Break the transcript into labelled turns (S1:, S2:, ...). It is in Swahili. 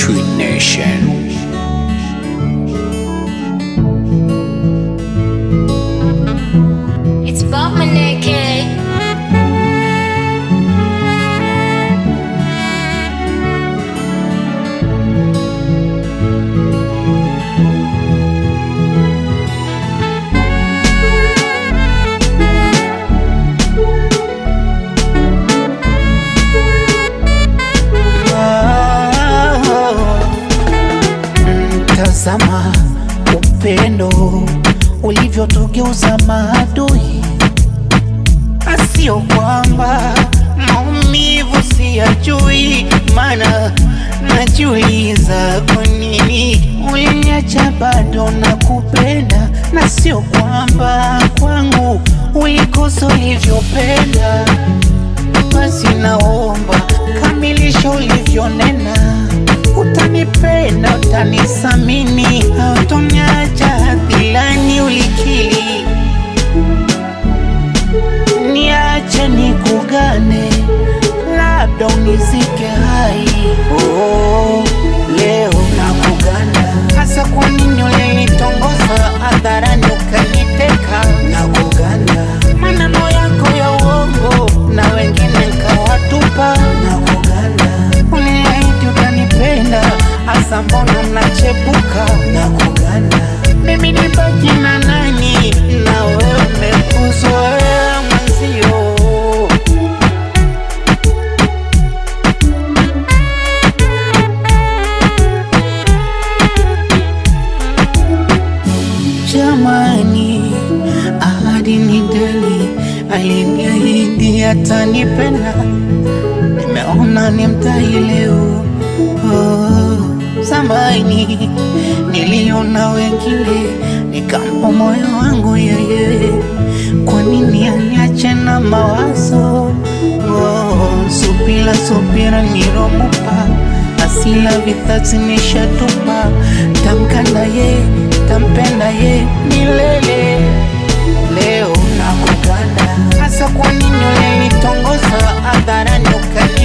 S1: True Nation.
S2: It's Bob Maneke.
S3: Tazama upendo ulivyotugeuza maadui, asio kwamba maumivu siyajui, maana najiuliza kwa nini uliniacha bado na kupenda, na sio kwamba kwangu ulikosa ulivyopenda. Basi naomba kamilisha ulivyonena, utanipenda, utanisamini, hautoniacha hadhilani ulikili, niache nikugane, labda unizike hai. Oh, leo nakugana, hasa kwa nini ulinitongoza hadharani ukaniteka? Nakugana maneno yako ya uongo na wengine nkawatupa. Nakugana uliniahidi utanipenda, hasa mbona mnachepuka? Nakugana mimi nibaki na nani na wewe umekuzoea mwenzio. Jamani, ahadi ni deni, aliniahidi atanipenda, nimeona ni mtai leo. Oh, zamani niliona wengine, nikampa moyo wangu yeye, kwa nini aniache na mawazo? Oh, subira subira niromupa asila vithatsi nishatupa, tamkana ye tampenda ye milele. Leo nakuganda, hasa kwa nini ulinitongoza hadharani ukani